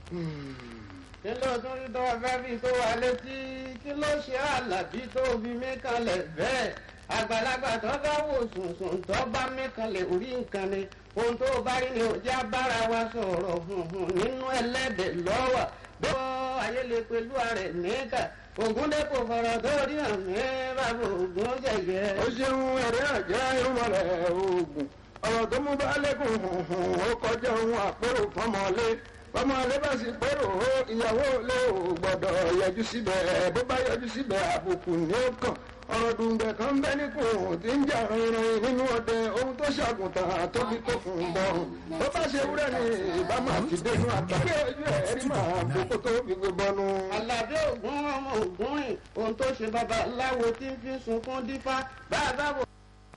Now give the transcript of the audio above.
kí ló tún rí tó fẹ́ fi tó wa létí kí ló ṣe àlàbí tó fi mí kanlẹ̀ bẹ́ẹ̀ àgbàlagbà tó bá wò sùnsùn tó bá mí kanlẹ̀ orí nǹkan ni ohun tó bá rí ni òjá bára wa sọ̀rọ̀ nínú ẹlẹ́dẹ̀ lọ́wọ́ bó ayé lè pẹ̀lú ààrẹ níkà ògúndẹ́kọ̀ fọ̀rọ̀ tó rí àmì bàbá ògún jẹ̀jẹ̀. ó ṣeun ẹ̀rẹ́ àjẹ́ irúnmọ̀lẹ̀ oògùn ọ̀rọ̀ tó mú bá lẹ́kùn hùhùn ó kọjá ohun àpérò fọmọlé fọmọlé bá sì pérò ó ìyàwó lé ò gbọ́dọ̀ yọjú síbẹ̀ bó bá yọjú síbẹ̀ àbùkù ní ó kàn ọ̀rọ̀ dùngbẹ̀ kan bẹ́ níkùn tí ń jà rìnrìn nínú ọdẹ ohun tó ṣàgùntàn tó fi kó fún un bọ̀rùn bó bá ṣe wúrẹ́ ni ìbámu àti dénú àtàkì ojú ẹ̀ rí màá gbogbo tó fi gbé bọ́nu. Àlàbí ògún ọmọ ògún rìn ohun tó ṣe babaláwo tí ń fi sunkún dífá bá a bá wò.